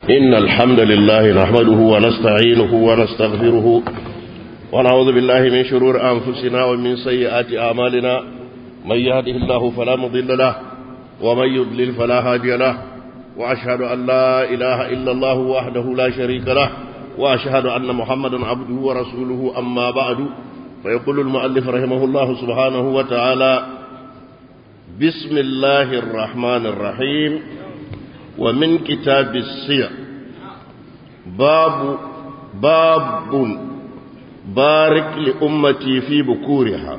إن الحمد لله نحمده ونستعينه ونستغفره ونعوذ بالله من شرور أنفسنا ومن سيئات أعمالنا من يهده الله فلا مضل له ومن يضلل فلا هادي له وأشهد أن لا إله إلا الله وحده لا شريك له وأشهد أن محمدا عبده ورسوله أما بعد فيقول المؤلف رحمه الله سبحانه وتعالى بسم الله الرحمن الرحيم ومن كتاب السير باب باب بارك لأمتي في بكورها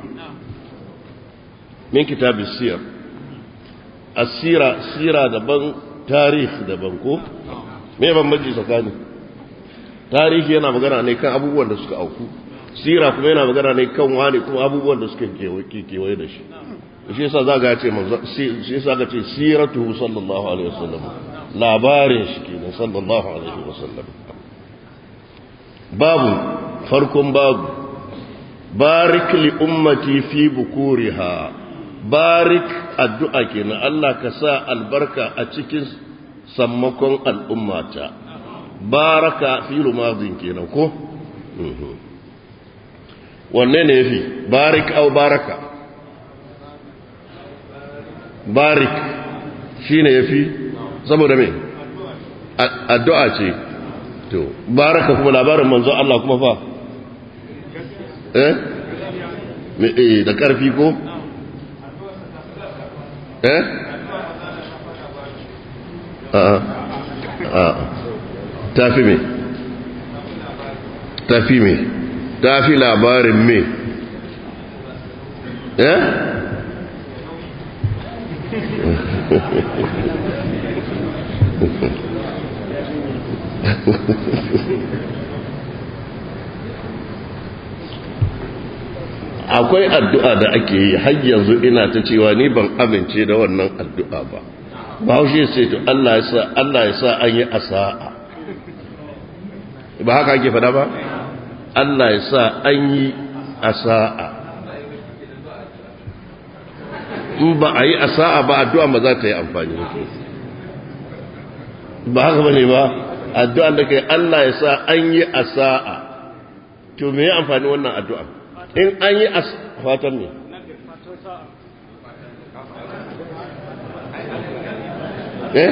من كتاب السير السيرة سيرة دبن تاريخ دبن كو me bambanci tsakani tarihi yana magana ne kan abubuwan da suka auku sira kuma yana magana ne kan wani kuma abubuwan da suka kewaye da shi shi yasa za ga ce shi yasa ga ce siratu sallallahu alaihi wasallam labarin shi kenan sallallahu alaihi wasallam babu farkon babu barik li ummati fi bukuriha barik addu'a kenan Allah ka sa albarka a cikin sammakon al'ummata baraka fi rumazin kenan ko wanne ne yafi barik au baraka barik shine yafi saboda me addu'a ce to baraka kuma labarin manzo Allah kuma fa eh me eh da karfi ko eh a a tafi me tafi me tafi labarin me eh akwai addu'a da ake yi har yanzu ina ta cewa ni ban amince da wannan addu'a ba ba haushe sai to Allah ya sa Allah ya sa an yi asa'a ba haka ake fada ba Allah ya sa an yi asa'a in ba a yi asa'a ba addu'a ba za ta yi amfani ba haka bane ba addu'a da kai Allah ya sa an yi asa'a to me ya amfani wannan addu'a in an yi as fatan ne eh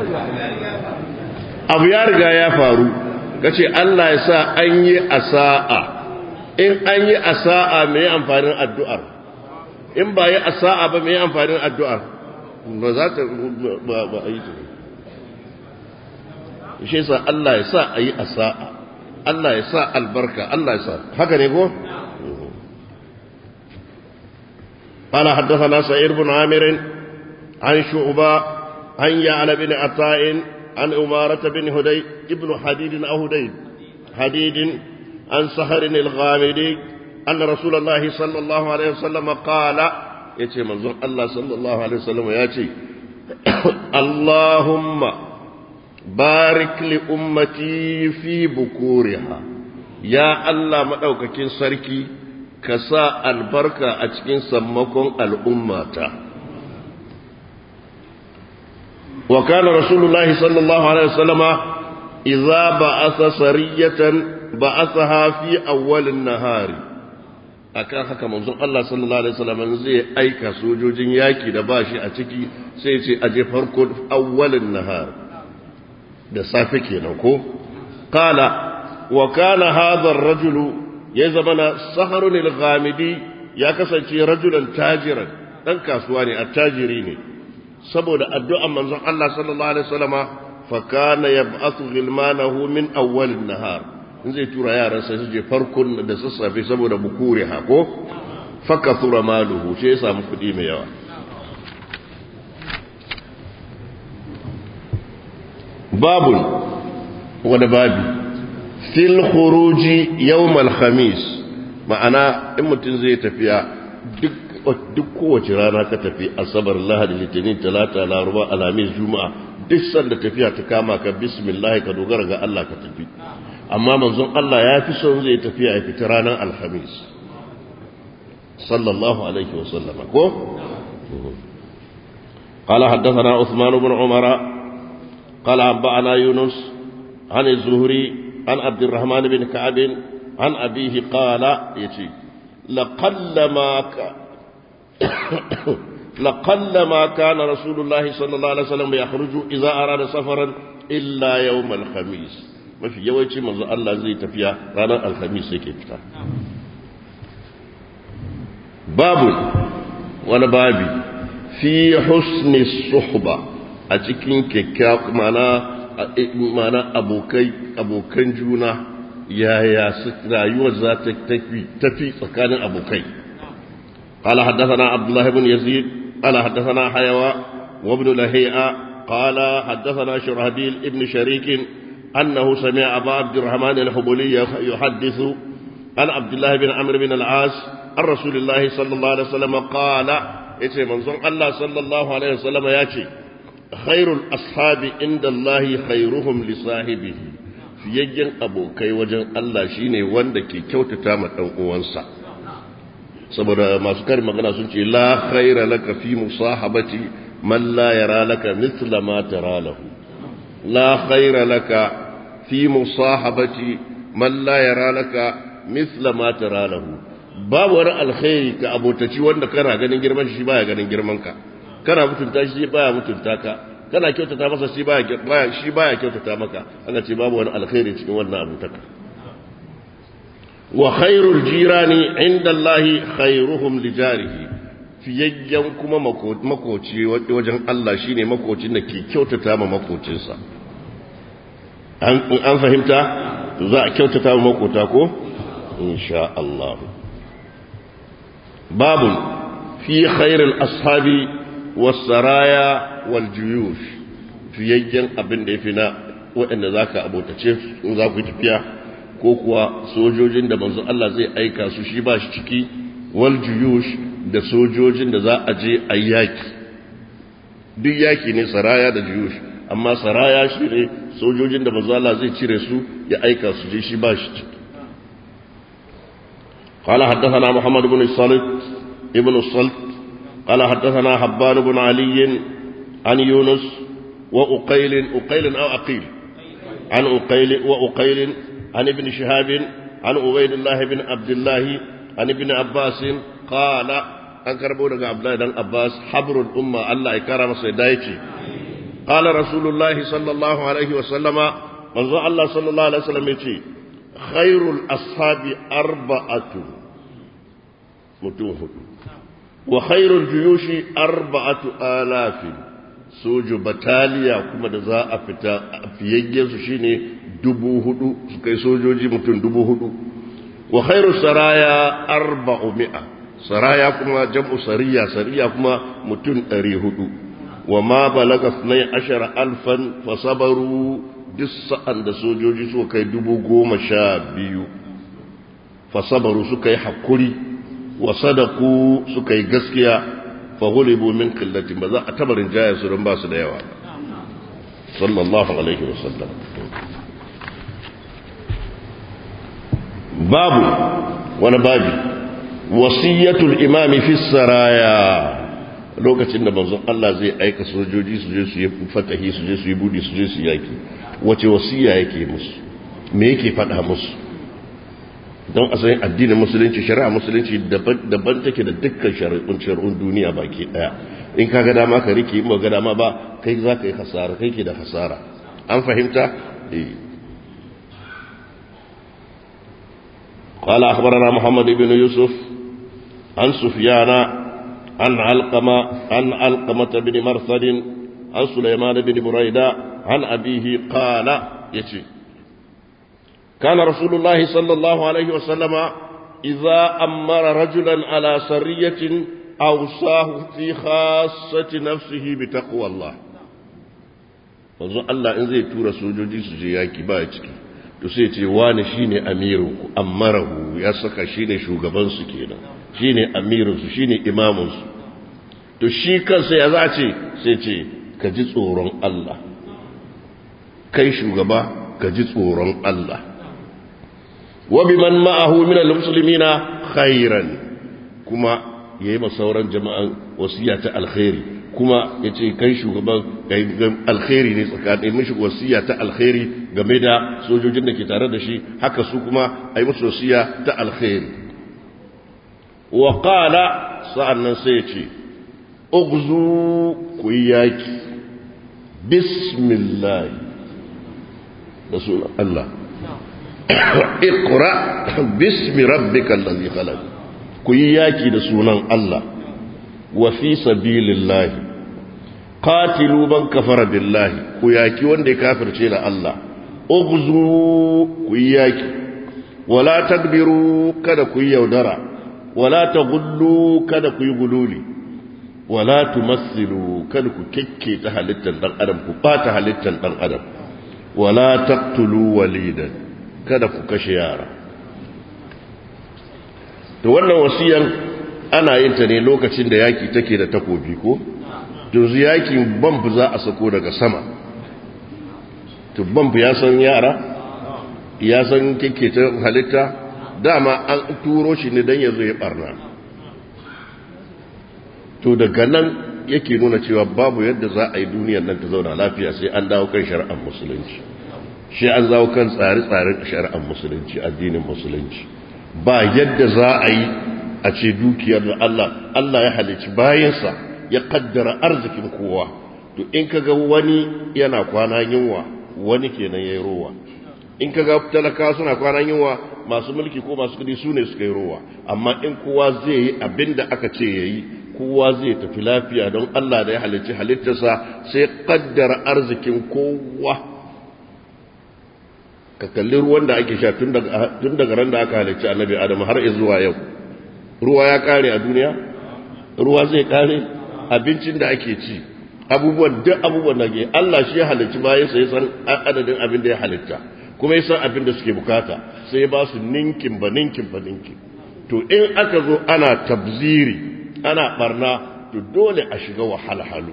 abu ya riga ya faru kace Allah ya sa an yi asa'a in an yi asa'a me ya amfanin addu'ar in ba yi asa'a ba me ya amfanin addu'ar ba za ta ba a yi ta shi sa Allah ya sa a yi asa'a Allah ya sa albarka Allah ya sa haka ne ko قال حدثنا سعيد بن عامر عن شعبة عن يعلى بن عطاء عن أمارة بن هدي ابن حديد أو هديد حديد عن سهر الغامدي أن رسول الله صلى الله عليه وسلم قال يتي منظر الله صلى الله عليه وسلم ياتي اللهم بارك لأمتي في بكورها يا الله مدوككين سركي كسا البركة أتكين سمكم الأمة وكان رسول الله صلى الله عليه وسلم إذا بعث سرية بعثها في أول النهار akan haka manzon Allah sallallahu alaihi wasallam zai aika sojojin yaki da bashi a ciki sai ce aje farko awwalin nahar da safe kenan ko qala wa kana hadha ar-rajulu ya zamana saharun al-ghamidi ya kasance rajulan tajiran dan kasuwa ne attajiri ne saboda addu'an manzon Allah sallallahu alaihi wasallama fa kana yab'athu ghilmanahu min awwal an-nahar in zai tura yaran sai su je farkon da sassafe saboda bukure hako fa kathura maluhu sai ya samu kudi mai yawa babun wani babi fil khuruji yawm al-khamis ma'ana in mutum zai tafiya duk duk kowace rana ka tafi asabar lahadi litinin talata laruba alamis juma'a duk sanda tafiya ta kama ka bismillah ka dogara ga Allah ka tafi amma manzon Allah ya fi son zai tafiya ya fita ranar alhamis sallallahu alaihi wasallama ko قال حدثنا عثمان بن عمر قال أنبأنا يونس عن الزهري عن عبد الرحمن بن كعب عن أبيه قال يتي لقلما ك... لقلما كان رسول الله صلى الله عليه وسلم يخرج إذا أراد سفرا إلا يوم الخميس ما في يوجي منذ الله زي تفيا رانا الخميس يكي فتا باب وانا بابي في حسن الصحبة أتكين كيكاك معنا mana abokai abokan juna yaya rayuwar za ta tafi tsakanin abokai قال حدثنا عبد الله بن يزيد قال حدثنا حيوى وابن لهيئة قال حدثنا شرهبيل ابن شريك أنه سمع أبا عبد الرحمن الحبولي يحدث عن عبد الله بن عمرو بن العاص عن رسول الله صلى الله عليه وسلم قال إيه منظر الله صلى الله عليه وسلم ياتي خير الأصحاب عند الله خيرهم لصاحبه fiyayyen abokai wajen Allah shine wanda ke kyautata ma dan uwansa saboda masu karin magana sun ce la khaira laka fi musahabati man la yara laka mithla ma tara lahu la khaira laka fi musahabati man la yara laka mithla ma tara lahu babu wani alkhairi ka abotaci wanda kana ganin girman shi baya ganin girman ka kana mutunta shi baya mutunta ka kana kyautata masa shi baya shi baya kyautata maka aka ce babu wani alkhairi cikin wannan abutaka wa khairul jirani inda Allah khairuhum li jarihi fiyayyan kuma makoci wajen Allah shine makocin da ke kyautata ma makocinsa an fahimta za a kyautata ma makota ko insha Allah babun fi khairul ashabi wasaraya waljuyush fiyayyen abin da ya fi na waɗanda za ka abotace in za ku yi tafiya ko kuwa sojojin da manzo Allah zai aika su shi ba shi ciki waljuyush da sojojin da za a je a yaki duk yaki ne saraya da juyush amma saraya shi ne sojojin da manzo Allah zai cire su ya aika su je shi ba shi ciki قال حدثنا محمد بن الصلت ابن الصلت قال حدثنا حبان بن علي عن يونس وأقيل أقيل أو أقيل عن أقيل وأقيل عن ابن شهاب عن عبيد الله بن عبد الله عن ابن عباس قال أنكر بورك عبد الله بن عباس حبر الأمة الله إكرم سيدايتي قال رسول الله صلى الله عليه وسلم منذ الله صلى الله عليه وسلم يتي خير الأصحاب أربعة متوه وخير الجيوش أربعة آلاف سوج بتاليا كما دزا أفتا فيجيز شيني دبو هدو سكي سوجوجي متن دبو هدو وخير السرايا أربعمائة سرايا كما جمع سريا سريا كما متن أري هدو وما بلغ اثني عشر ألفا فصبروا دس أن سوجوجي سوكي دبو قوم شابيو فصبروا سكي حقوري wa sadaku suka yi gaskiya fahulibu min killatin ba za a tabarin jaya su don ba su da yawa sallallahu alaihi wasallam babu wani babi wasiyatul imami fi saraya lokacin da manzon Allah zai aika sojoji su je su yi fatahi su je su yi budi su je su yaki wace wasiya yake musu me yake faɗa musu don a san addinin musulunci shari'a musulunci daban take da dukkan shari'un shari'un duniya baki daya in ka ga dama ka rike in ba ga dama ba kai za ka yi hasara kai ke da hasara an fahimta eh قال أخبرنا محمد بن يوسف عن سفيان عن علقمة عن علقمة بن مرثد عن سليمان بن بريدة عن أبيه قال يتي كان رسول الله صلى الله عليه وسلم إذا أمر رجلا على سرية أوصاه في خاصة نفسه بتقوى الله wanzu Allah in zai tura sojoji su je yaki ba ciki to sai ce wani shine amirinku ammarahu ya saka shine shugaban su kenan shine amirin su shine imamin su to shi kansa ya za ce sai ce ka ji tsoron Allah kai shugaba ka ji tsoron Allah وبمن معه من المسلمين خيرا كما يما sauran jama'an wasiyata alkhairi kuma ya ce kai shugaban alkhairi ne tsakanin mishi wasiya ta alkhairi game da sojojin da ke tare da shi haka su kuma a yi musu wasiya ta alkhairi wa qala sa'annan sai ya ce ugzu ku yi yaki bismillah da sunan Allah iqra bismi rabbikal ladhi khalaq ku yi yaki da sunan Allah wa fi sabilillah qatilu man kafara billahi ku yaki wanda ya kafirce da Allah ughzu ku yi yaki wala tadbiru kada ku yi yaudara wala taghullu kada ku yi gululi wala tumassilu kada ku kekke ta halittar dan adam ku bata halittar dan adam wala taqtulu walidan kada ku kashe yara to wannan wasiyan ana yin ta ne lokacin da yaki take da takobi ko to yakin bamb za a sako daga sama to bamb ya san yara ya san kike ta halitta dama an turo shi ne dan yazo ya barna to daga nan yake nuna cewa babu yadda za a yi duniyar nan ta zauna lafiya sai an dawo kan shari'ar musulunci shi an zawo kan tsare-tsaren shari'ar musulunci addinin musulunci ba yadda za a yi a ce dukiyar da Allah Allah ya halicci bayansa ya kaddara arzikin kowa to in kaga wani yana kwana yunwa wani kenan yayi rowa in kaga talaka suna kwana yunwa masu mulki ko masu kudi su ne suka yi rowa amma in kowa zai yi abinda aka ce yayi kowa zai tafi lafiya don Allah da ya halicci halittarsa sai kaddara arzikin kowa ka kalli ruwan da ake sha tun daga ran da aka halicci annabi adam har zuwa yau ruwa ya kare a duniya ruwa zai kare abincin da ake ci abubuwan duk abubuwan da ke Allah shi ya halicci bayan sai san adadin abin da ya halitta kuma ya san abin da suke bukata sai ya ba su ninkin ba ninkin ba ninkin to in aka zo ana tabziri ana barna to dole a shiga wahalhalu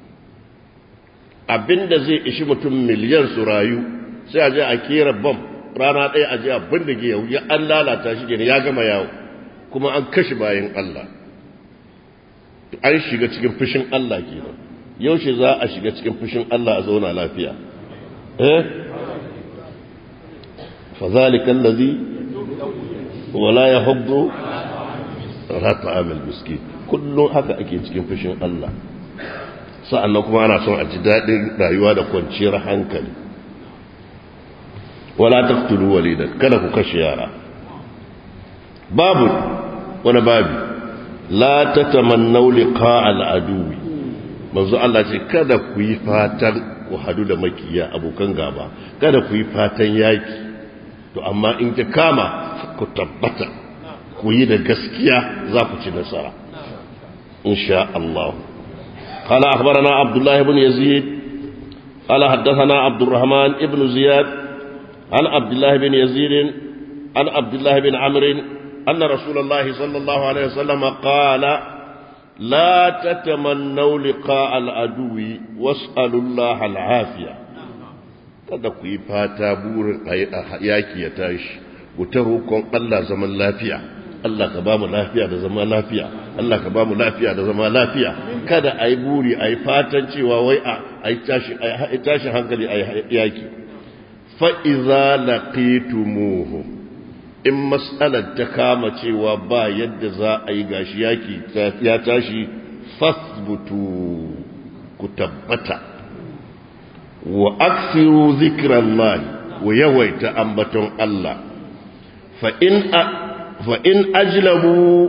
abin da zai ishi mutum miliyan su rayu sai a je a kera bam rana ɗaya a je a bindige yau ya an lalata shi ne ya gama yawo kuma an kashe bayan Allah an shiga cikin fushin Allah kenan yaushe za a shiga cikin fushin Allah a zauna lafiya eh fazalika allazi wala yahuddu ala ta'amil miskin kullum haka ake cikin fushin Allah sa'annan kuma ana son a ji daɗin rayuwa da kwanciyar hankali wala taqtulu walidan kada ku kashe yara babu wani babu la tatamannaw liqa al-aduwi manzo Allah ce kada ku yi fatan ku hadu da makiya abokan gaba kada ku yi fatan yaki to amma in ta kama ku tabbata ku yi da gaskiya za ku ci nasara insha Allah قال أخبرنا عبد الله بن يزيد قال حدثنا عبد الرحمن بن زياد عن عبد الله بن يزيد عن عبد الله بن عمرو أن رسول الله صلى الله عليه وسلم قال لا تتمنوا لقاء العدو واسألوا الله العافية kada ku yi fata burin yaki ya tashi ku ta roƙon Allah zaman lafiya Allah ka ba mu lafiya da zama lafiya Allah ka ba mu lafiya da zama lafiya kada a yi buri a yi fatan cewa wai a yi tashin hankali a yi yaki fa'iza laqitumuhu in mas'alar ta kama cewa ba yadda za a yi gashi yaki ya tashi fasbutu ku tabbata wa aksiru zikiran wa yawaita ambaton Allah fa'in ajlabu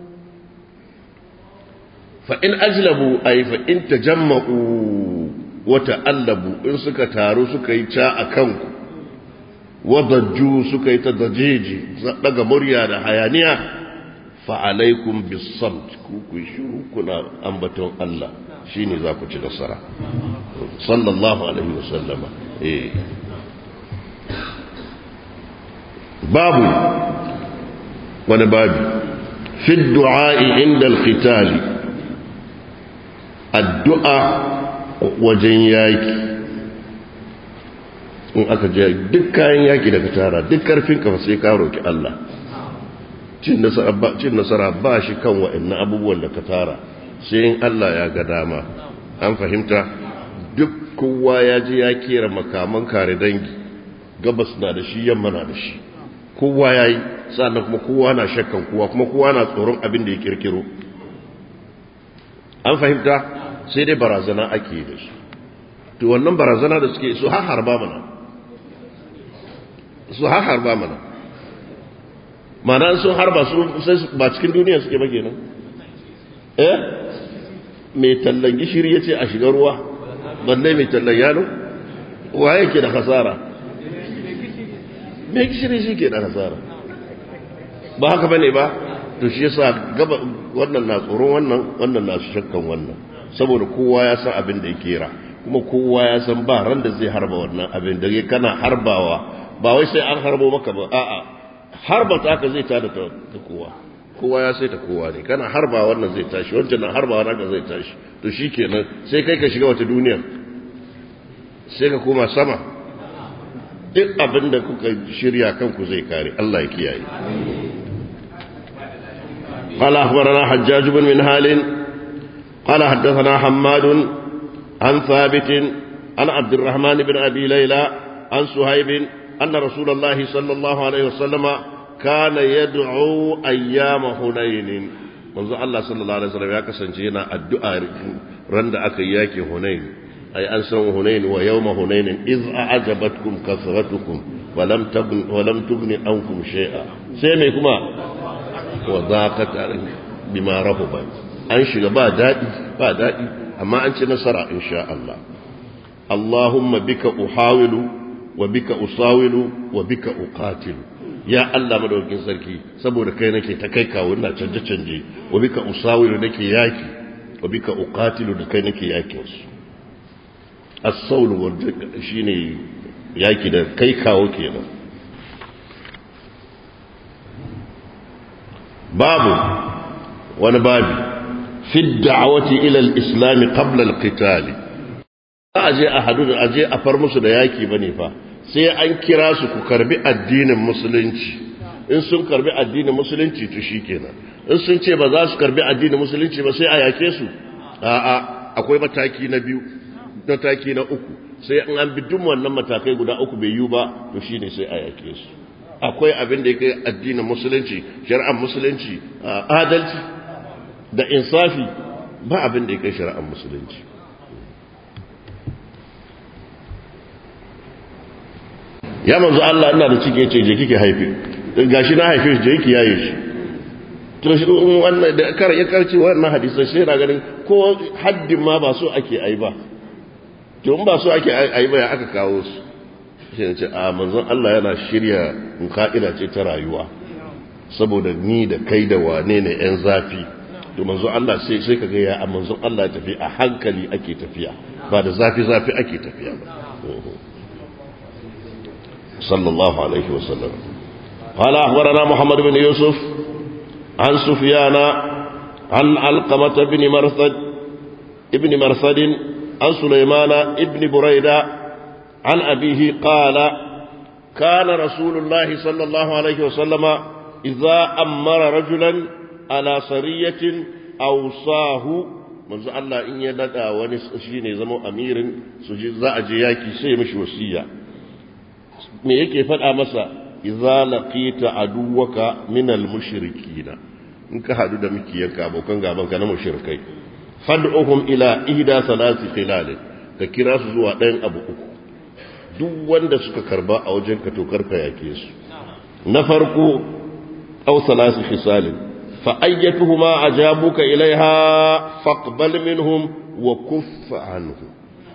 fa'in ajlabu a yi fa'in ta jamma'u wata allabu in suka taru suka yi ca a kanku wadajju suka yi ta dajeji daga murya da hayaniya fa'alaikun bisamt ku ku shiru kuna ambaton Allah shi ne za ku ci nasara sallallahu alaihi wasallama babu wani babu fi du'a'i inda alkhitali addu'a wajen yaki in aka je duk kayan yaki daga tara duk karfin kafa sai ka roki Allah cin nasara ba shi kan wa'annan abubuwan da ka tara sai in Allah ya ga dama an fahimta duk kowa ya je ya kera makaman kare dangi gabas na da shi yamma na da shi kowa ya yi sannan kuma kowa na shakkan kowa kuma kowa na tsoron abin da ya kirkiro an fahimta sai dai barazana ake da shi to wannan barazana da suke su har harba mana su har harba mana mana sun harba su ba cikin duniya suke ba kenan eh mai tallan gishiri ya ce a shiga ruwa balle mai tallan yalo wa yake da hasara mai gishiri shi ke da hasara ba haka bane ba to shi yasa gaba wannan na tsoron wannan wannan na shakkan wannan saboda kowa ya san abin da ya kera kuma kowa ya san ba ran da zai harba wannan abin da kana harbawa ba wai sai an harbo maka ba a'a harba ta ka zai tada ta kowa kowa ya sai ta kowa ne kana harba wannan zai tashi wancan na harba wannan zai tashi to shikenan sai kai ka shiga wata duniya sai ka koma sama duk abin da kuka shirya kanku zai kare Allah ya kiyaye قال أخبرنا حجاج بن منهال قال حدثنا حماد عن ثابت عن عبد الرحمن بن أبي ليلى عن سهيب أن رسول الله صلى الله عليه وسلم كان يدعو أيام هنين منذ الله صلى الله عليه وسلم يا كسنجينا الدعاء رند أكياك هنين أي أنسان هنين ويوم هنين إذ أعجبتكم كثرتكم ولم تغن ولم تغن عنكم شيئا سيميكما وضاقت بما رهبت an shiga ba daɗi ba daɗi amma an ci nasara insha Allah Allahumma bika uhawilu wa bika usawilu wa bika uqatilu ya Allah madaukakin sarki saboda kai nake ta kai kawo ina canje canje wa bika usawilu nake yaki wa bika uqatilu da kai nake yakin su as-sawl shine yaki da kai kawo kenan babu wani babi في الدعوة إلى الإسلام قبل القتال aje a hadu da aje a far musu da yaki bane fa sai an kira su ku karbi addinin musulunci in sun karbi addinin musulunci to shikenan in sun ce ba za su karbi addinin musulunci ba sai a yake su a'a akwai mataki na biyu mataki na uku sai an an bi duk wannan matakai guda uku bai yiwu ba to shine sai a yake su akwai abin da yake addinin musulunci shari'ar musulunci adalci da insafi ba abin da ya kai shari'ar musulunci ya manzo Allah ina da ciki yace je kike haife gashi na haife shi je kike yaye shi to shi wannan da kar ya karci wannan hadisan shi yana ganin ko haddin ma ba so ake ai ba to in ba so ake ai ba ya aka kawo su shi ne ce a manzon Allah yana shirya ka'ida ce ta rayuwa saboda ni da kai da wane ne yan zafi to manzo Allah sai sai kaga ya a manzon Allah tafi a hankali ake tafiya ba da zafi zafi ake tafiya ba sallallahu alaihi wasallam قال أخبرنا محمد بن يوسف عن سفيان عن علقمة بن مرثد ابن مرثد عن سليمان ابن بريدة عن أبيه قال كان رسول الله صلى الله عليه وسلم إذا أمر رجلا على سرية أوصاه manzo Allah in ya nada wani shi ne zama amirin su ji za a je yaki sai mishi wasiya me yake faɗa masa idza laqita aduwaka min al-mushrikina in ka hadu da mikiyanka abokan gaban ka na mushrikai fad'uhum ila ihda salati khilal ka kira su zuwa ɗayan abu uku duk wanda suka karba a wajen ka to karka yake su na farko aw salasi khisalin fa ayyatuhuma ajabuka ilaiha faqbal minhum wa kuff anhum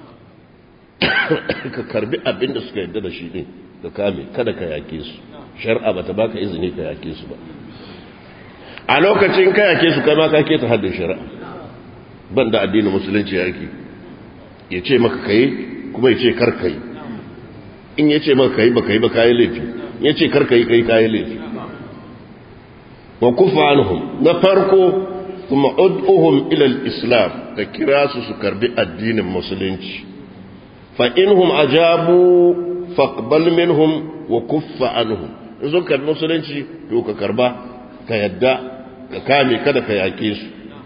ka karbi abin da suka yarda da shi din ka kame kada ka yake su shar'a bata baka izini ka yake su ba a lokacin ka yake su kai ma ka keta haddin shari'a ban da addinin musulunci yake ya ce maka kai kuma ya ce kar kai in ya ce maka kai ba kai ba kayi laifi ya ce kar kai kai kayi laifi wa kufa anhum na farko kuma ud'uhum ila al-islam ka kira su su karbi addinin musulunci fa inhum ajabu faqbal minhum wa kuffa anhum in sun karbi musulunci to ka karba ka yadda ka kame kada ka yake su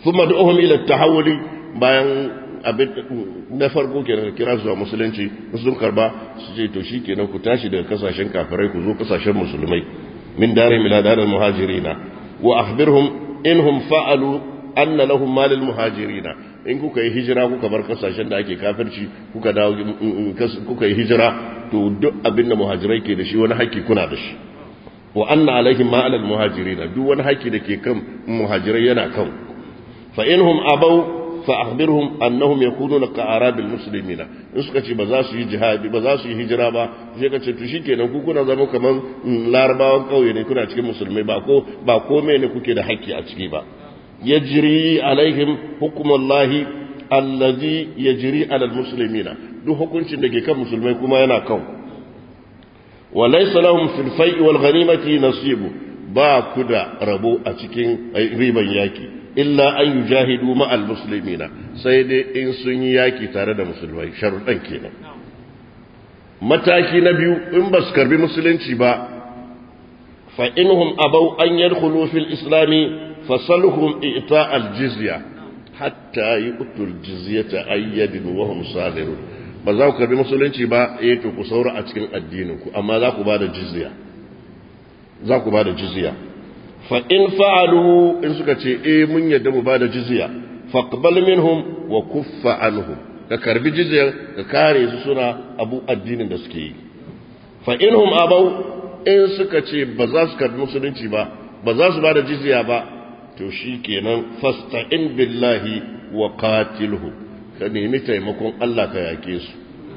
thumma du'uhum ila at-tahawuli bayan abin na farko kenan kira su a musulunci sun karba su ce to shikenan ku tashi daga kasashen kafirai ku zo kasashen musulmai min dare ila daril muhajirina wa akhbirhum inhum fa'alu anna lahum malil muhajirina in kuka yi hijira kuka bar kasashen da ake kafirci kuka dawo kuka yi hijira to duk abin da muhajirai ke da shi wani haƙƙi kuna da shi wa anna alaihim ma alal muhajirina duk wani haƙƙi da ke kan muhajirai yana kan fa inhum abau fa akhbirhum annahum yakununa ka arabil muslimina in suka ce ba za su yi jihadi ba za su yi hijira ba sai ka ce to shikenan ku kuna zama kaman larabawan kauye ne kuna cikin musulmai ba ko ba komai ne kuke da haƙƙi a ciki ba yajri alaihim hukmullahi allazi yajri ala almuslimina duk hukuncin da ke kan musulmai kuma yana kan wa laysa lahum fil fai'i wal ghanimati nasibu ba ku da rabo a cikin riban yaki illa an yujahidu ma al muslimina sai dai in sun yi yaki tare da musulmai sharuɗan kenan mataki na biyu in ba su karbi musulunci ba fa inhum abau an yadkhulu fil islami fasalhum ita al jizya hatta yu'tul jizyata ayyadin wa hum sadirun ba za ku karbi musulunci ba eh to ku saura a cikin addinin ku amma za ku ba da jizya za ku ba da jizya fa in fa'alu in suka ce eh mun yadda mu ba da jizya faqbal minhum wa kuffa anhum ka karbi jizyar ka kare su suna abu addinin da suke yi fa inhum abau in suka ce ba za su karbi musulunci ba ba za su ba da jizya ba to shi kenan fasta'in billahi wa qatilhu ka nemi taimakon Allah ka yake su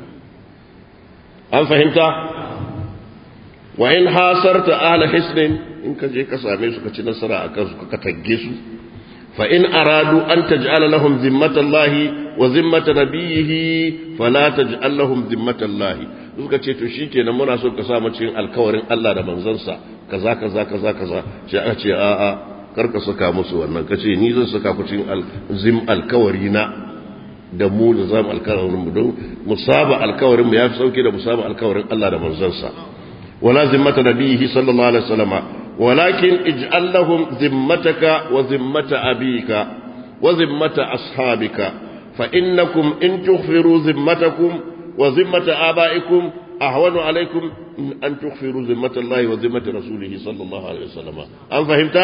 an fahimta wa in hasarta ahla hisnin in ka je ka same su ka ci nasara akan su ka tagge su fa in aradu an taj'ala lahum zimmatallahi wa zimmata nabiyhi fala taj'al lahum zimmatallahi suka ce to shikenan muna so ka sa mu cikin alkawarin Allah da manzansa kaza kaza kaza kaza sai aka ce a a kar ka saka musu wannan kace ni zan saka ku cikin zim alkawari na da mu da zamu alkawarin mu don musaba alkawarin mu yafi sauke da musaba alkawarin Allah da manzansa wala zimmata nabiyhi sallallahu alaihi wasallama ولكن اجعل لهم ذمتك وذمة أبيك وذمة أصحابك فإنكم إن تغفروا ذمتكم وذمة آبائكم أهون عليكم أن تغفروا ذمة الله وذمة رسوله صلى الله عليه وسلم أم فهمت؟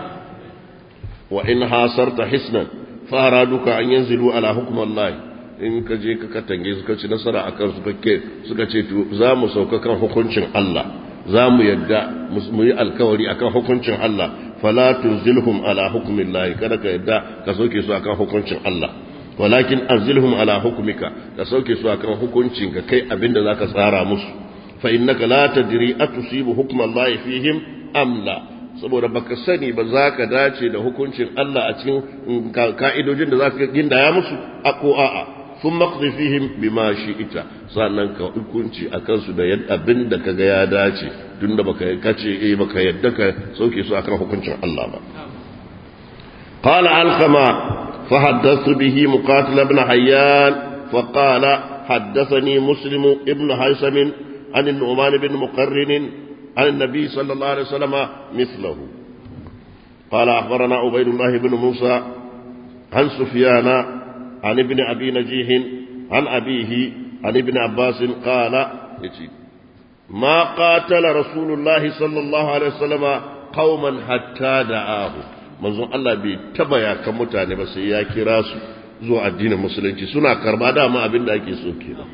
وإن حاصرت حسنا فأرادوك أن ينزلوا على حكم الله in ka je ka katange suka ci nasara a kan suka ce za mu sauka kan hukuncin Allah za mu yadda mu yi alkawari akan hukuncin Allah fala tunzilhum ala hukmin lahi kada ka yadda ka sauke su akan hukuncin Allah walakin anzilhum ala hukmika ka sauke su akan hukuncin ka kai abinda zaka tsara musu fa innaka la tadri atusibu hukman lahi fihim am la saboda baka sani ba za ka dace da hukuncin Allah a cikin ka'idojin da za ka gindaya musu a ko a'a sun maƙzi fihim bima shi ita sannan ka hukunci a kansu da abin da ka ga ya dace tun da baka kace eh baka yadda ka sauke su akan hukuncin Allah ba qala alqama fa haddathu bihi muqatil ibn hayyan fa qala haddathani muslim ibn haysam an an-nu'man ibn muqarrin an an-nabi sallallahu alaihi wasallam mithluhu قال أخبرنا عبيد الله بن موسى عن سفيان عن ابن أبي نجيح عن أبيه عن ابن عباس قال ما قاتل رسول الله صلى الله عليه وسلم قوما حتى دعاه manzon Allah bai taba ya kan mutane ba sai ya kira su zuwa addinin musulunci suna karba dama abin da ake so kenan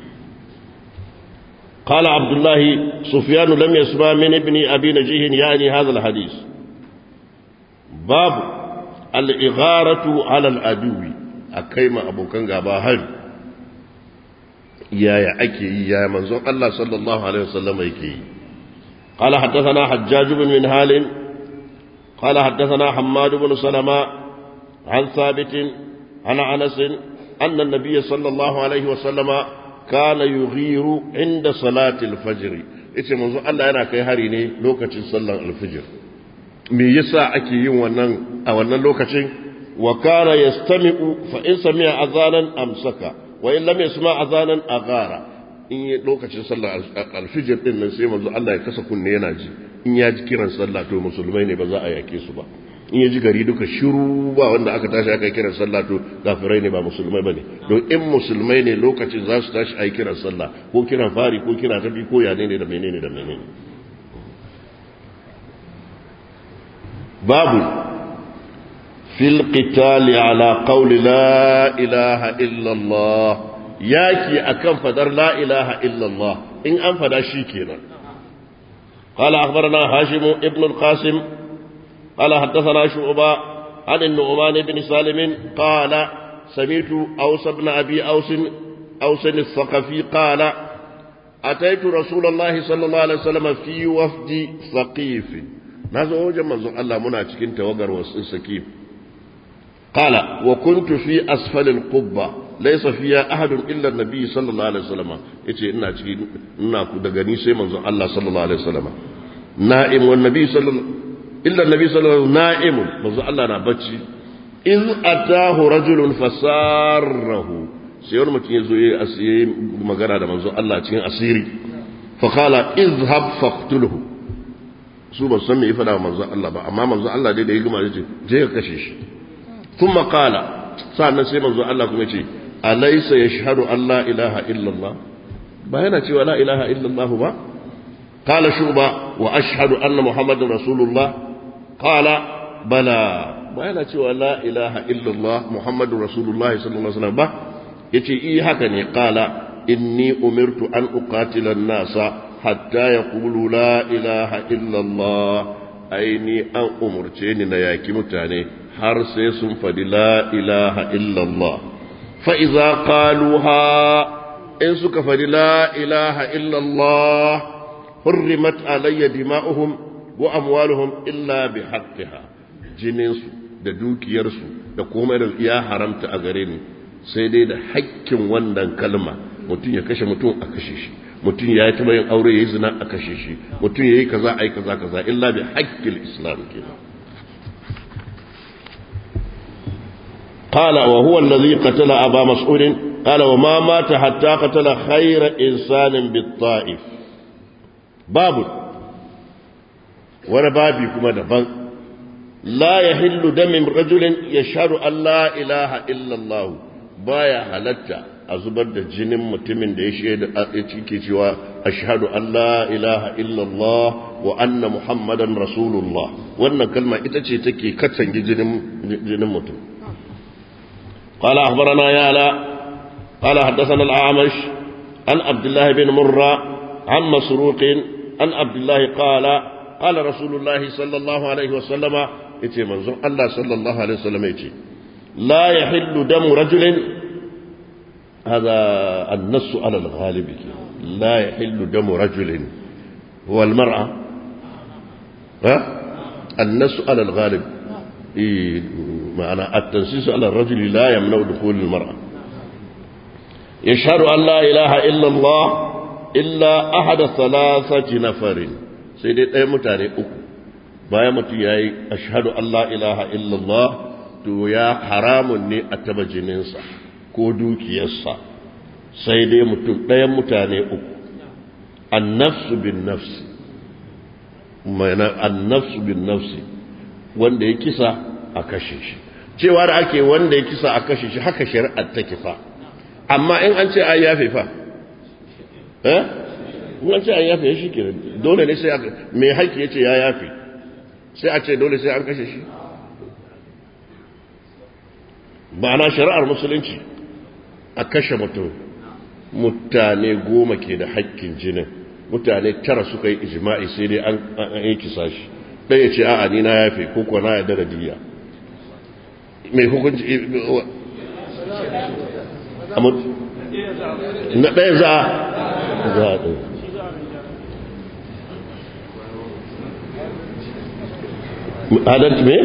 قال عبد الله سفيان لم يسمع من ابن أبي نجيه يعني هذا الحديث باب الإغارة على العدو a kai ma abokan gaba hari yaya ake yi yaya manzon Allah sallallahu alaihi wasallam yake yi قال حدثنا حجاج بن منهال قال حدثنا حماد بن سلمة عن ثابت عن أنس أن النبي صلى الله عليه وسلم كان يغير عند صلاة الفجر ita manzo Allah yana kai hari ne lokacin sallar alfijir me yasa ake yin wannan a wannan lokacin وكان يستمع فإن سمع أذانا أمسك وإن لم يسمع أذانا أغار in lokacin sallar alfijir din nan sai manzo Allah ya kasa kunne yana ji in ya ji kiran sallah to musulmai ne ba za a yake su ba in ya ji gari duka shiru ba wanda aka tashi aka kiran sallah to kafirai ne ba musulmai bane don in musulmai ne lokacin za su tashi a yi kiran sallah ko kiran fari ko kira tafi ko yane ne da menene da menene babu fil qitali ala qawli la ilaha illa Allah yaki akan fadar la ilaha illa Allah in an fada shi kenan قال أخبرنا هاشم ابن القاسم قال حدثنا شعبة عن النعمان بن سالم قال سمعت أوس بن أبي أوس أوس الثقفي قال أتيت رسول الله صلى الله عليه وسلم في وفد ثقيف نازل وجه منظر الله منا cikin tawagar wasu sakif قال وكنت في أسفل القبة ليس فيها أحد إلا النبي صلى الله عليه وسلم يتي إنا cikin ina ku daga ni sai manzon Allah sallallahu alaihi wasallam na'im wan nabi sallallahu illa nabi sallallahu na'imun manzo Allah na bacci in atahu rajulun fasarahu sai wani mutum yazo yayi asiri magana da manzo Allah cikin asiri fa qala izhab faqtulhu su ba san me ya fada manzo Allah ba amma manzo Allah dai da ya gama yace je ka kashe shi kuma qala sannan sai manzo Allah kuma yace alaysa yashhadu an la ilaha illa Allah ba yana cewa la ilaha illa Allah ba قال شعبة وأشهد أن محمد رسول الله قال بلى بيانا cewa لا إله إلا الله محمد رسول الله صلى الله عليه وسلم با yace i haka ne qala inni umirtu an uqatila an-nasa hatta yaqulu la ilaha illa Allah aini an umurce ni na yaki mutane har sai sun fadi la ilaha illa Allah fa idza qaluha in suka fadi la ilaha illa Allah حرمت علي دماؤهم وأموالهم إلا بحقها jininsu da dukiyarsu da komai da ya haramta a gare ni sai dai da hakkin wannan kalma mutum ya kashe mutum a kashe shi mutum ya yi taɓa yin aure ya yi zina a kashe shi mutum ya yi kaza a yi kaza kaza illa bi haƙƙin islam kenan قال وهو الذي قتل أبا مسعود قال وما مات حتى قتل خير إنسان بالطائف babu wani babi kuma daban la ya hillu damin rajulin ya sharu Allah ilaha illallah baya halatta a zubar da jinin mutumin da ya shaida a cike cewa ashhadu an la ilaha illallah wa anna muhammadan rasulullah wannan kalma ita ce take katange jinin jinin mutum قال أخبرنا يالا قال حدثنا الأعمش عن عبد الله بن مرة عن مسروق عن عبد الله قال قال رسول الله صلى الله عليه وسلم يتي منظر الله صلى الله عليه وسلم يتي لا يحل دم رجل هذا النص على الغالب لا يحل دم رجل هو المرأة ها النص على الغالب إيه معنى التنسيس على الرجل لا يمنع دخول المرأة يشهد أن لا إله إلا الله illa ahada salasati nafarin sai dai ɗaya mutane uku bayan mutum ya yi ashadu Allah ilaha illallah to ya haramun ne a taba jininsa ko dukiyarsa sai dai mutum ɗayan mutane uku annafsu bin nafsi mana annafsu bin nafsi wanda ya kisa a kashe shi cewa da ake wanda ya kisa a kashe shi haka shari'ar ta kifa amma in an ce ai yafe fa eh in ce an yafe shi ke dole ne sai mai haƙƙi ya ce ya yafe sai a ce dole sai an kashe shi ma'ana shari'ar musulunci a kashe mutum mutane goma ke da haƙƙin jinin mutane tara suka yi ijima'i sai dai an yi kisa shi ɗaya ce a'a ni na yafe ko kuwa na yarda da diya mai hukunci na ɗaya za a za a ɗaya adalci me?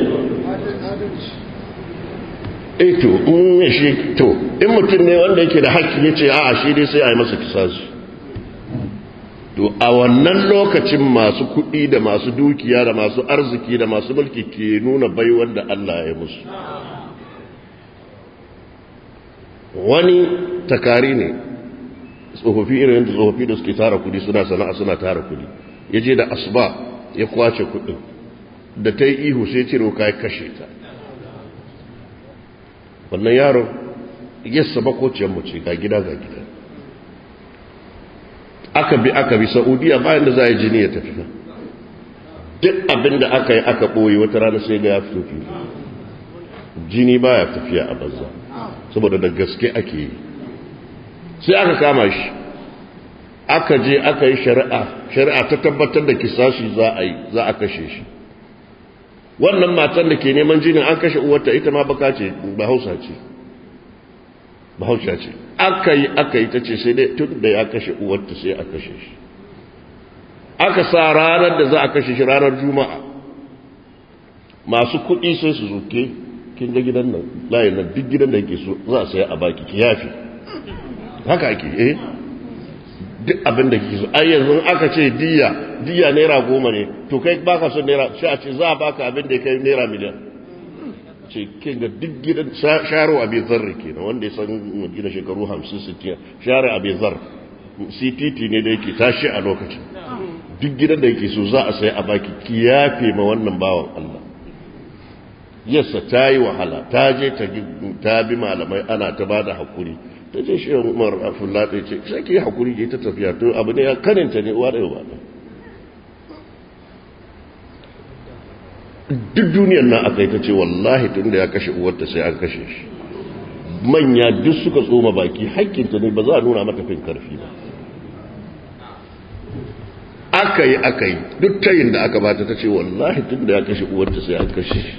eh to in shi to in mutum ne wanda yake da haƙƙi ya ce a'a shi dai sai a yi masa kisasu to a wannan lokacin masu kuɗi da masu dukiya da masu arziki da masu mulki ke nuna bai wanda Allah ya musu wani takari ne tsofaffi irin da tsofaffi da suke tara kudi suna sana'a suna tara kudi ya je da asuba ya kwace kudin da ta yi ihu sai cire wuka ya kashe ta wannan yaron yassa makociyar mace ga gida ga gida aka bi aka bi saudiya bayan da za a yi jini ya tafi duk abin da aka yi aka ɓoye wata rana sai ga ya fito fili jini baya tafiya a banza saboda da gaske ake yi sai aka kama shi aka je aka yi shari'a shari'a ta tabbatar da kisashi za a yi za a kashe shi wannan matan da ke neman jinin an kashe uwarta ita ma baka ce bahausa ce bahausa ce aka yi aka yi ta ce sai dai tun da ya kashe uwarta sai a kashe shi aka sa ranar da za a kashe shi ranar juma'a masu kuɗi sai su zuke kin ga gidan nan layin nan duk gidan da yake so za a saya a baki ki yafi haka ake eh duk abin da kike so ai yanzu aka ce diya diya naira goma ne to kai baka son naira sai a ce za a baka abin da ya kai naira miliyan ce kin ga duk gidan sharo abin zarri kenan wanda ya san gina shekaru 50 60 share abin zar CTT ne da yake tashi a lokacin duk gidan da yake so za a sai a baki ki yafe ma wannan bawan Allah yassa ta yi wahala ta je ta bi malamai ana ta ba da haƙuri ta ce shi umar afulla ta ce sai ki haƙuri ke ta tafiya to abu ne ya kaninta ne uwa ɗaya ba duk duniyar nan aka yi ta ce wallahi tun da ya kashe uwarta sai an kashe shi manya duk suka tsoma baki haƙƙinta ne ba za a nuna mata fin karfi ba aka yi aka yi duk tayin da aka bata ta ce wallahi tun da ya kashe uwarta sai an kashe shi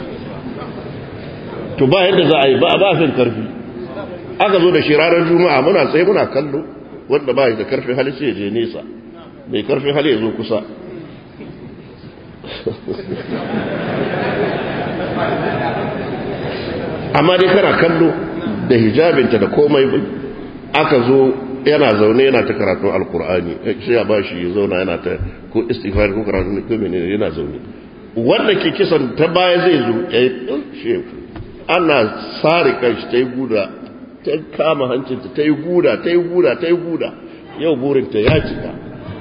to ba yadda za a yi ba a ba fin karfi aka zo da shi ranar juma'a muna tsaye muna kallo wanda ba da karfin hali sai ya je nesa mai karfin hali ya zo kusa amma dai kana kallo da hijabinta da komai aka zo yana zaune yana ta karatun alkur'ani sai ya bashi ya zauna yana ta ko istighfar ko karatun ko menene yana zaune wanda ke kisan ta baya zai zo ya yi ana sare kanshi ta yi guda ta kama hancinta ta yi guda ta yi guda ta yi guda yau burinta ya cika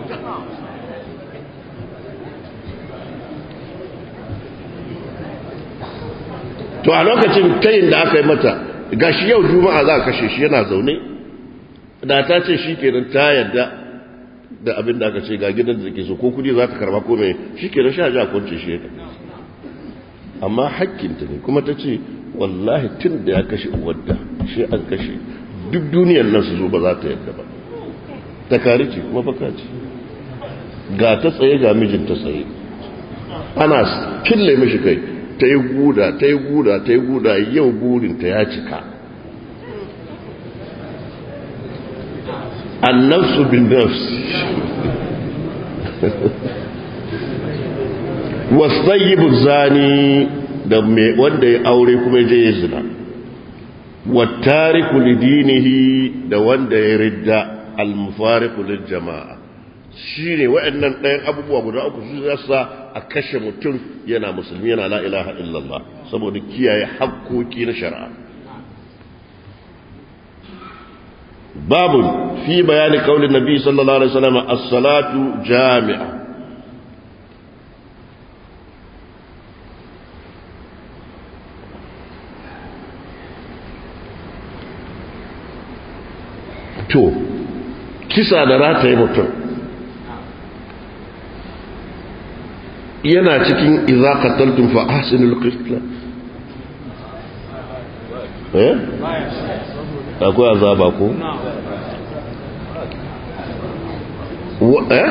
to a lokacin tayin da aka yi mata gashi yau juma'a za a kashe shi yana zaune da ta ce shi kenan ta yadda da abin da aka ce ga gidan da ke so ko kudi za ta karba ko mai shi kenan sha ja kwanci shi amma hakkinta ne kuma ta ce wallahi tun da ya kashe uwarda shi an kashe duk duniyar nan su zo ba za ta yadda ba ta kare ce kuma baka ce ga ta tsaye ga mijinta tsaye ana kille mishi kai ta yi guda ta yi guda ta yi guda yau burinta ya cika annafsu bin nafs wasayyibu zani da wanda ya aure kuma je ya zina wattariku lidinihi da wanda ya ridda almufariqu lil jama'a shine waɗannan ɗayan abubuwa guda uku su zasa a kashe mutum yana musulmi yana la ilaha illallah saboda kiyaye hakkoki na shari'a babun fi bayani kaulin nabi sallallahu alaihi wasallam as-salatu jami'a to kisa da rataye mutum yana cikin idza qataltum fa ahsinul qitla eh akwai azaba ko eh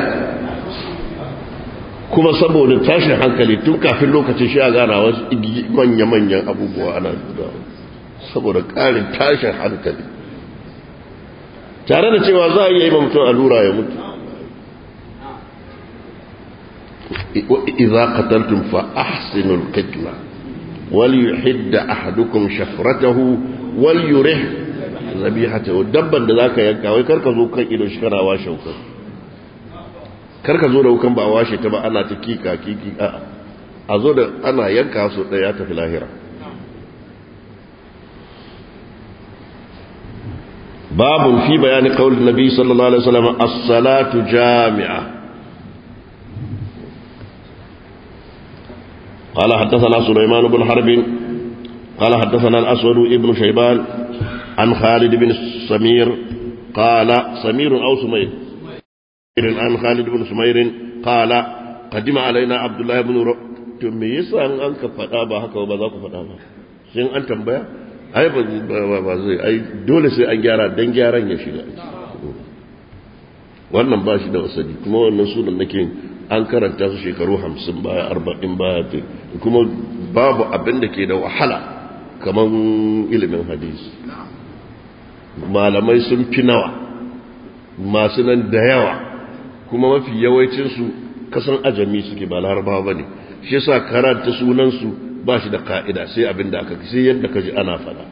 kuma saboda tashin hankali tun kafin lokacin shi a gana wasu manya-manyan abubuwa ana saboda ƙarin tashin hankali tare da cewa za a iya yi mutum allura ya mutu إذا قتلتم فأحسنوا القتلة وليحد أحدكم شفرته وليرح ذبيحته دبا da zaka yanka wai karka zo kan ido shi kana washe wukan karka zo da wukan ba a washe ta ba ana ta kika kiki a a zo da ana yanka su daya tafi lahira babun fi bayani qaulin nabi sallallahu alaihi wasallam as-salatu jami'a قال حدثنا سليمان بن حرب قال حدثنا الأسود ابن شيبان عن خالد بن سمير قال سمير أو سمير عن خالد بن سمير قال قدم علينا عبد الله بن ر... me yasa an an ka faɗa ba haka ba za ku faɗa ba sai an tambaya ai ba ba zai ai dole sai an gyara dan gyaran ya shiga wannan ba shi da wasadi kuma wannan sunan nake an karanta su shekaru hamsin baya arba'in baya kuma babu abin da ke da wahala kamar ilimin hadisi malamai sun fi nawa masu nan da yawa kuma mafi yawancinsu kasan ajami suke ba larabawa ba ne shi yasa karanta sunansu ba shi da ka'ida sai abin da aka sai yadda ka ji ana fada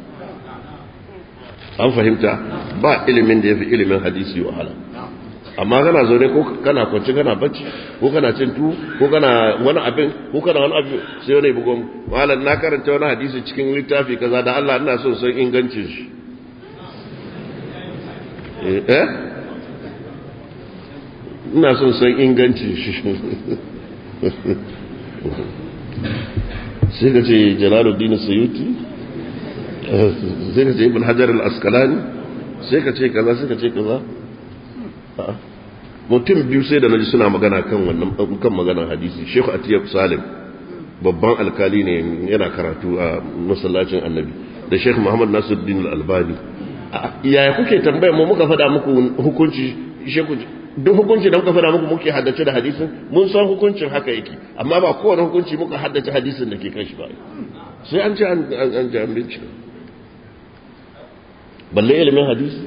an fahimta ba ilimin da ya fi ilimin hadisi wahala amma kana zaune ko kana kwanci kana bacci ko kana cin tuwo ko kana wani abin ko kana wani abin sai wani bugon malam na karanta wani hadisi cikin littafi kaza da Allah ina son san ingancin shi eh ina son san ingancin shi sai ka ce jalaluddin suyuti sai ka ce ibn hajar al-asqalani sai ka ce kaza sai ka ce kaza mutum biyu sai da naji suna magana kan wannan kan maganar hadisi Sheikh Atiyab Salim babban alkali ne yana karatu a masallacin Annabi da Sheikh Muhammad Nasiruddin Al-Albani yaya kuke tambaya mu muka faɗa muku hukunci Sheikh duk hukunci da muka faɗa muku muke haddace da hadisin mun san hukuncin haka yake amma ba kowane hukunci muka haddace hadisin da ke kan shi ba sai an ce an ji an bincika balle ilimin hadisi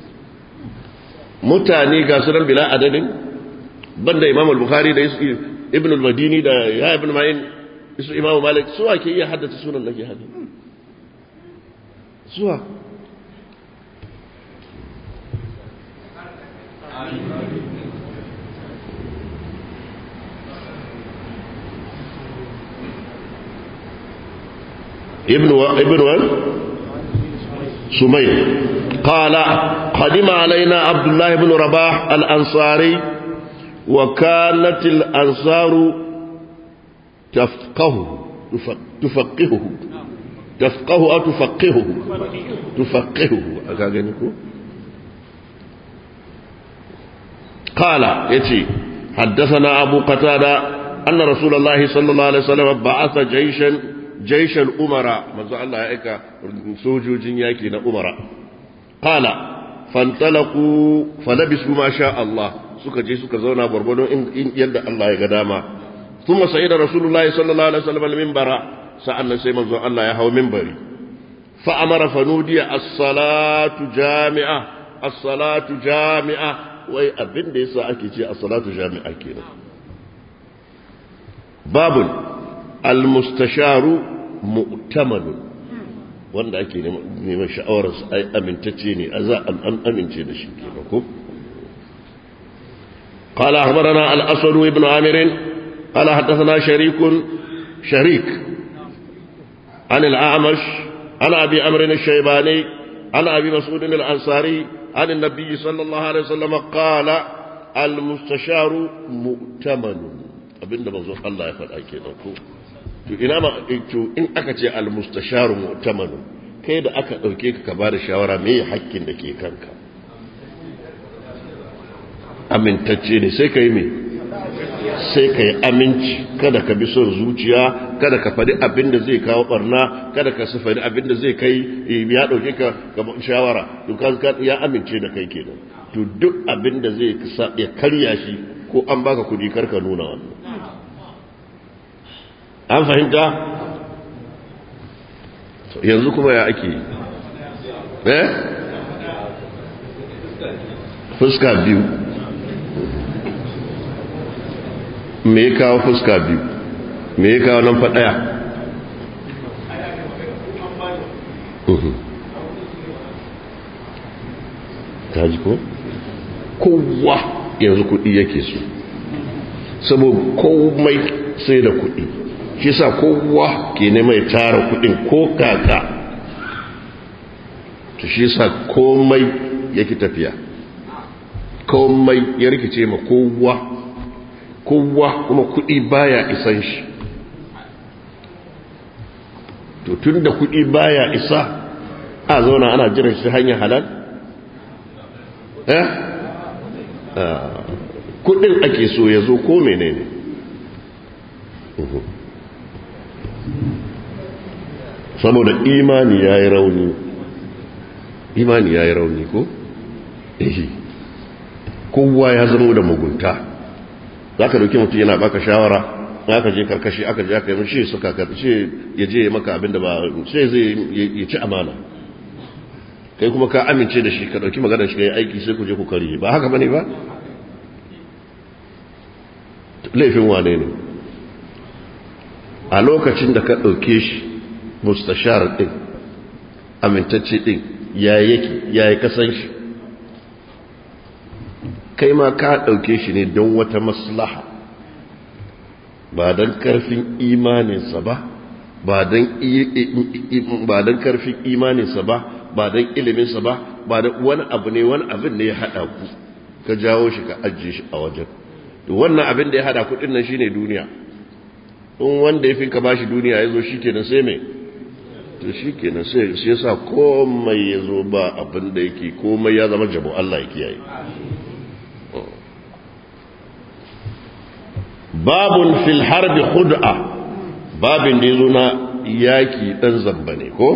mutane ga sunan bila adadin banda imam al-bukhari da ibn al-madini da ya ibn ma'in isu imam malik suwa ke iya haddace sunan nake hada suwa ابن و... ابن و... سمير قال قدم علينا عبد الله بن رباح الأنصاري وكانت الأنصار تفقه تفقهه تفقه أو تفقهه تفقهه قال يتي حدثنا أبو قتادة أن رسول الله صلى الله عليه وسلم بعث جيشا جيش الأمراء ما الله يأكا سوجو جنياكي أمراء قال فانطلقوا فلبسوا ما شاء الله suka je suka zauna gwargwado in yadda Allah ya ga dama thumma sa'ida rasulullahi sallallahu alaihi wasallam al-minbara sa'annan sai manzon Allah ya hawo minbari fa amara fanudiya as-salatu jami'a as-salatu jami'a wai abin da yasa ake ce as-salatu jami'a kenan babun al-mustasharu mu'tamadun wanda ake neman sha'awarsa ai amintacce ne a za an amince da shi kenan ko قال أخبرنا الأسود بن عامر قال حدثنا شريك شريك عن الأعمش عن أبي أمر الشيباني عن أبي مسعود الأنصاري عن النبي صلى الله عليه وسلم قال المستشار مؤتمن abinda manzo Allah ya faɗa kenan ko to ina ma to in aka ce al-mustasharu mu'tamanu kai da aka dauke ka ka ba da shawara me hakkin da ke kanka amintacce ne sai kai me sai kai aminci kada ka bi son zuciya kada ka faɗi abin da zai kawo barna kada ka su faɗi abin da zai kai ya dauke ka ga shawara to ya amince da kai kenan to duk abin da zai ya karya shi ko an baka kudi karka nuna wannan an fahimta yanzu kuma ya ake eh fuska biyu me ya kawo fuska biyu me ya kawo nan faɗaya ta ji ko? kowa yanzu kuɗi yake so saboda komai sai da kuɗi shi sa kowa ke mai tara kuɗin ko kaka to shi sa komai yake tafiya komai ya rikice ma kowa kowa kuma kuɗi baya isan shi to tun da kuɗi baya isa a zauna ana jiran shi hanyar halal eh kuɗin ake so ya zo ko menene saboda imani ya yi rauni imani ya yi rauni ko? ehi kowa ya zama da mugunta za ka dauki mutum yana baka shawara aka je karkashi aka je aka yi shi suka karkashi ya je maka abinda ba sai zai ya ci amana kai kuma ka amince da shi ka dauki magana shi ka yi aiki sai ku je ku kari ba haka bane ba laifin wane ne a lokacin da ka dauke shi mustashar din amintacce din ya yake ya yi kasan shi kai ma ka ɗauke shi ne don wata maslaha ba don ƙarfin imaninsa ba ba don ƙarfin imaninsa ba ba don iliminsa ba ba da wani abu ne wani abin ne ya haɗa ku ka jawo shi ka ajiye shi a wajen wannan abin da ya haɗa kuɗin nan shine duniya in wanda ya fi ka bashi duniya ya zo shi kenan sai mai to shi kenan sai shi yasa komai ya zo ba abin da yake komai ya zama jabo Allah ya kiyaye babun fil harbi khud'a babin da yazo na yaki dan zamba ne ko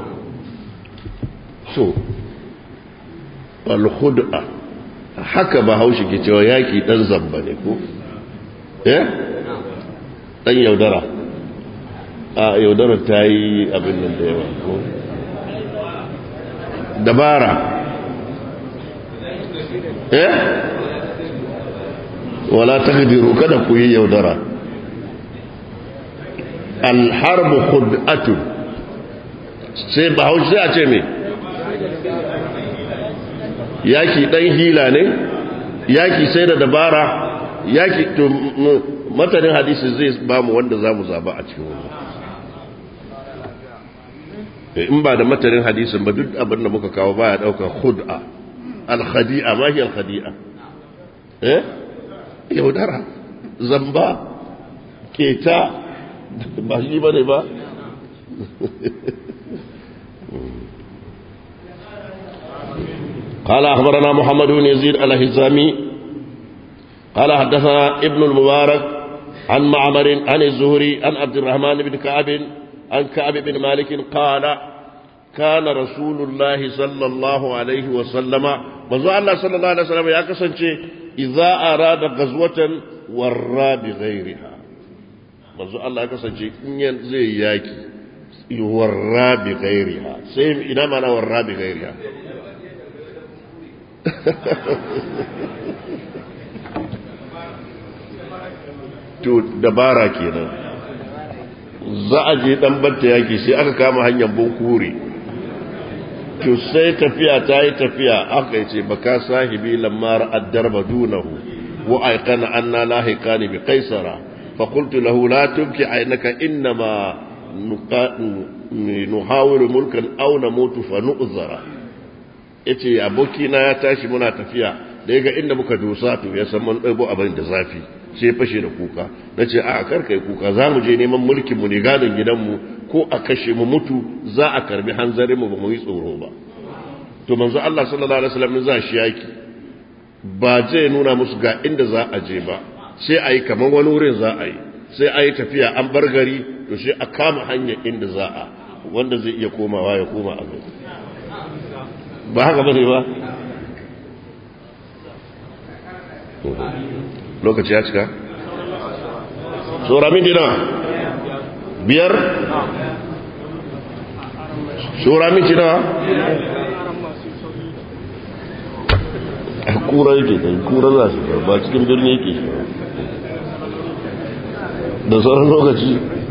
so al khud'a haka ba haushi ke cewa yaki dan zamba ne ko eh dan yaudara a yaudara ta yi abin nan da yawa ko dabara eh wala taqdiru kada ku yi yaudara alharbu khud'atun sai bahaushe sai a ce me yaki dan hila ne yaki sai da dabara yaki to matanin hadisi zai ba mu wanda za mu zaba a cikin wannan in ba da matanin hadisin ba duk abin da muka kawo baya daukar khud'a al-khadi'a ma hiya al-khadi'a eh yaudara zamba keta ba shi ba ne ba قال أخبرنا محمد بن يزيد الهزامي قال حدثنا ابن المبارك عن معمر عن الزهري عن عبد الرحمن بن كعب عن كعب بن مالك قال كان رسول الله صلى الله عليه وسلم منذ الله صلى الله عليه وسلم يا كسنتي idza arada ghazwatan warra bi ghairiha manzo Allah ya kasance in yan zai yaki warra bi ghairiha sai ina mana warra bi ghairiha to dabara kenan za a je dan batta yaki sai aka kama hanyar bunkure to sai tafiya ta yi tafiya aka yi ce baka sahibi lamar addarba dunahu wa aikana anna lahiqani bi qaisara fa qultu lahu la tubki aynaka innama nuhawiru mulkan aw namutu fa nu'zara yace aboki na ya tashi muna tafiya da yaga inda muka dosa to ya san mun ɗabo abin da zafi sai ya fashe da kuka nace a kar kai kuka za mu je neman mulkin mu ne gadon gidanmu ko a kashe mu mutu za a karbi hanzarin mu ba mu yi tsoro ba to manzo Allah sallallahu alaihi wasallam za shi yaki ba zai nuna musu ga inda za a je ba sai a yi kamar wani wurin za a yi sai a yi tafiya an bar gari to sai a kama hanyar inda za a wanda zai iya komawa ya koma a gari ba haka bane ba lokaci ya cika tsora min dina biyar tsora min dina kura yake kai kura za su ba cikin birni yake shi da sauran lokaci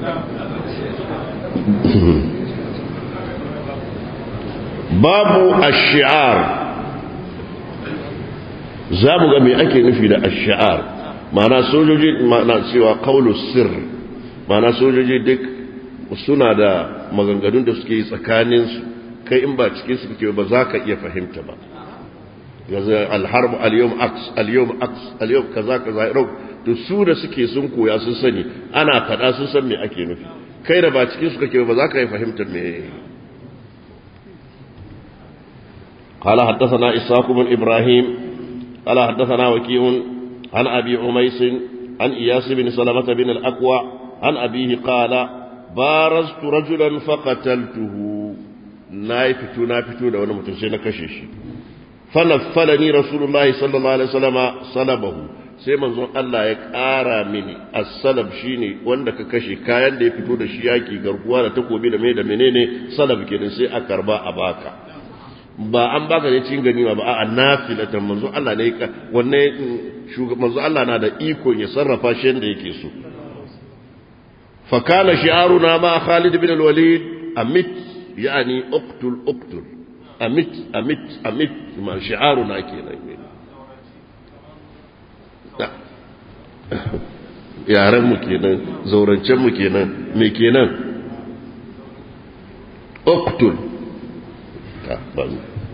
babu ashi'ar za mu ga me ake nufi da ashi'ar ma'ana sojoji ma'ana cewa kaulu sir ma'ana sojoji duk suna da maganganun da suke yi tsakaninsu kai in ba cikin su kake ba za ka iya fahimta ba yanzu alharbu al-yawm aks al-yawm aks al-yawm kaza kaza rau to su da suke sun koya sun sani ana fada sun san me ake nufi kai da ba cikin su kake ba za ka yi fahimtar me قال حدثنا إسحاق بن إبراهيم قال حدثنا وكيع عن أبي عميس عن إياس بن سلمة بن الأكوع عن أبيه قال بارزت رجلا فقتلته نايفتو نايفتو لو أنا متنسينا كشيش فنفلني رسول الله صلى الله عليه وسلم صلبه sai manzon Allah ya ƙara mini as-salab shine wanda ka kashe kayan da ya fito da shi yaki garkuwa da takobi da mai da menene salab kenan sai a karba a baka ba an baka ne cikin ganima ba a nafilatan manzo Allah ne ka wanne shugaban manzo Allah na da iko ya sarrafa shi yanda yake so fa kana shi'aruna ma Khalid bin al-Walid amit yani uqtul uqtul amit amit amit ma shi'aruna kenan yaren mu kenan zaurancen mu kenan me kenan uqtul ba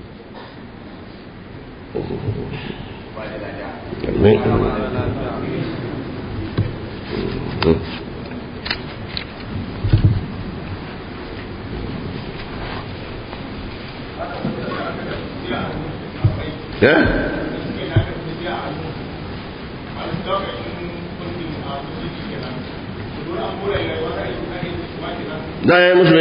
Yeah? Da ya yi musu ne?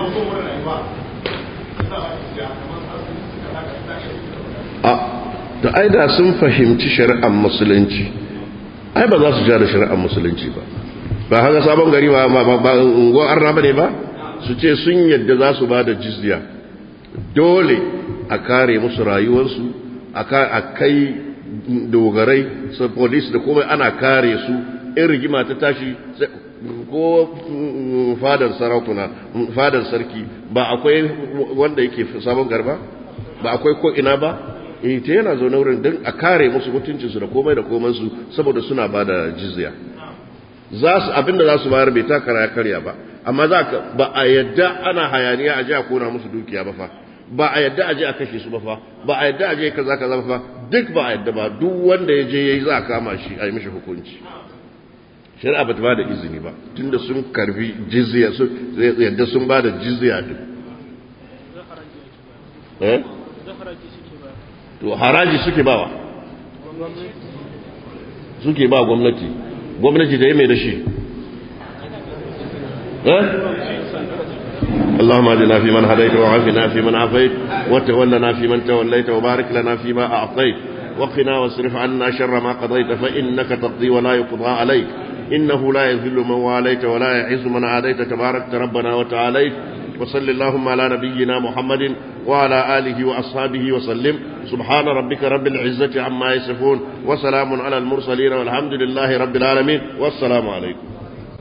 a da ai da sun fahimci shari'ar musulunci ai ba za su ja da shari'ar musulunci ba ba haka sabon gari ba ba unguwar arna ba ne ba su ce sun yadda za su ba da jizya dole a kare musu rayuwarsu a kai dogarai su polis da komai ana kare su in rigima ta tashi ko fadar sarakuna fadar sarki ba akwai wanda yake sabon garba ba akwai ko ina ba eh ta yana zaune wurin don a kare musu mutuncinsu da komai da komansu saboda suna ba da jizya za su abinda za su bayar bai takara ya karya ba amma za ka ba a yadda ana hayaniya a je a kona musu dukiya ba fa ba a yadda a je a kashe su ba fa ba a yadda a je kaza kaza ba fa duk ba a yadda ba duk wanda ya je yayi za a kama shi a yi mishi hukunci shari'a ba ta ba da izini ba tunda sun karbi jizya su yadda sun ba da jizya din eh to haraji suke bawa suke ba gwamnati gwamnati da ya mai da shi eh اللهم اهدنا فيمن هديت وعافنا فيمن عافيت وتولنا فيمن توليت وبارك لنا فيما اعطيت وقنا واصرف عنا شر ما قضيت فانك تقضي ولا يقضى عليك انه لا يذل من واليت ولا يعز من عاديت تبارك ربنا وتعاليت وصل اللهم على نبينا محمد وعلى آله وأصحابه وسلم سبحان ربك رب العزة عما يصفون وسلام على المرسلين والحمد لله رب العالمين والسلام عليكم